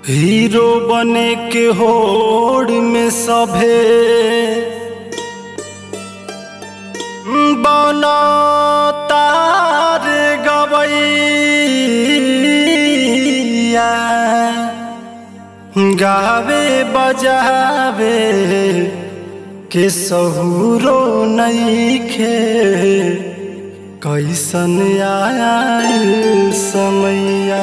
hero बने के होड़ में सभे बना तार गवैया गावे बजावे के सहूरो नईखे कैसन आयल समैया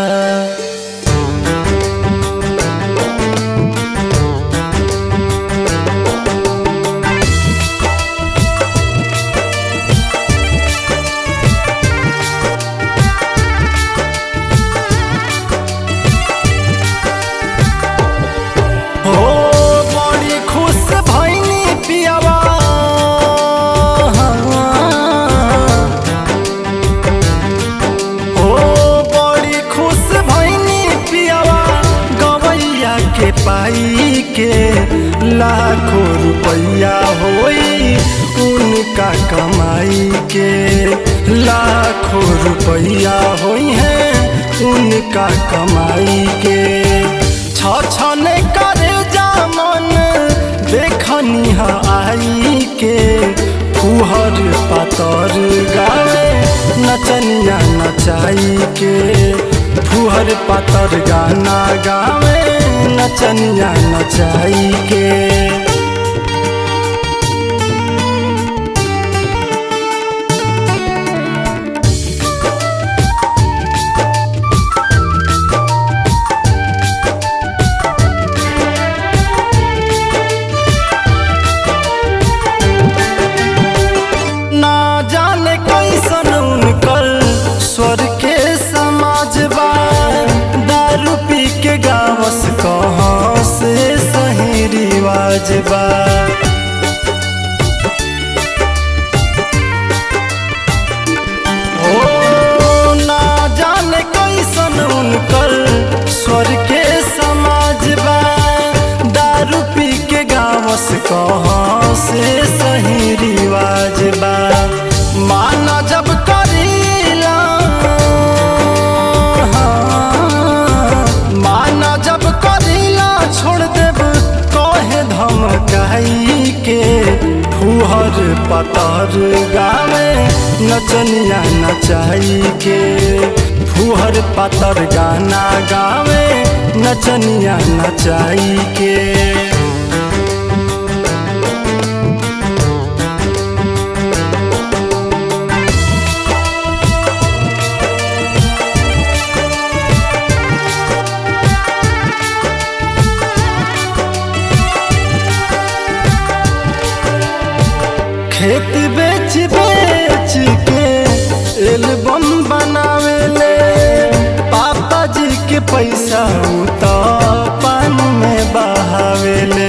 हो बड़ी खुश भैनी पियावा हो बड़ी खुश भैनी पियावा गवैया के पाई के लाखों रुपया होई उनका कमाई के लाखों रुपया होई है उनका कमाई के छछन करे जामन देखनी ह आई के फुहर पातर गावे नचनिया नचाई के फुहर पातर गाना गावे नचनिया नचाई के ना जाने कैसन उनकर स्वर के समाज बा दारू पी के गावस कहाँ से सही रिवाज बा ओ ना जाने कैसन उनकर स्वर के समाज बा दारू पी के गावस कहाँ से सही रिवाज बा माना जब करीला माना जब करीला छोड़ देब कहे धमकाई के फुहर पतर गावे नचनिया नचाई के फुहर पतर गाना गावे नचनिया नचाई के खेत बेच बेच के एल्बम बनावेले पापा जी के पैसा उ तो पान में बहावेले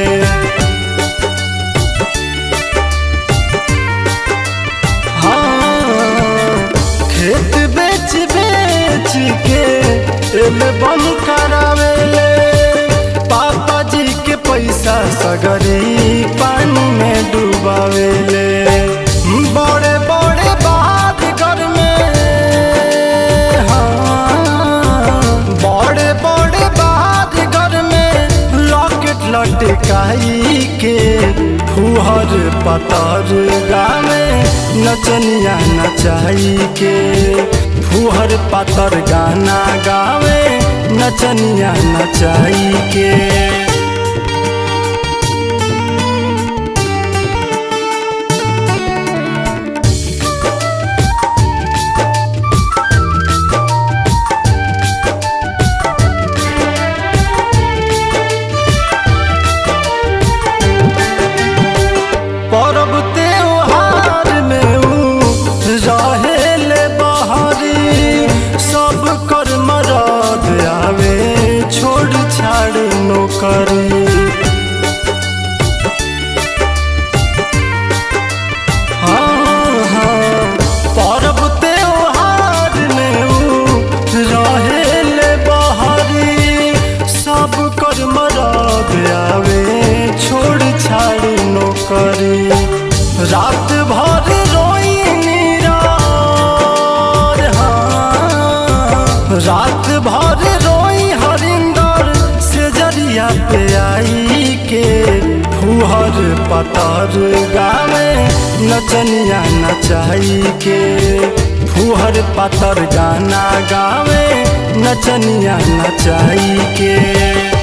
हाँ खेत बेच बेच के एल्बम करावेले पापा जी के पैसा सगरी पानी में डुबावेले बड़े बड़े बात घर में हाँ, बड़े बड़े बात घर में लॉकेट लटकाई के फुहर पतर गावे नचनिया नचाई के फुहर पतर गाना गावे नचनिया नचाई के परब त्योहार में ऊ रहेले बहरी सब कर मरद आवे छोड़ छाड़ नौकरी हाँ, हाँ, परब त्योहार में ऊ रहेले बहरी सब कर मरद आवे छोड़ छाड़ नौकरी रात भर रोई नीरा रात भर रोई हरिंदर दुअरिया पे आई के फुहर पतर गावे नचनिया नचाई के फुहर पतर गाना गावे नचनिया नचाई के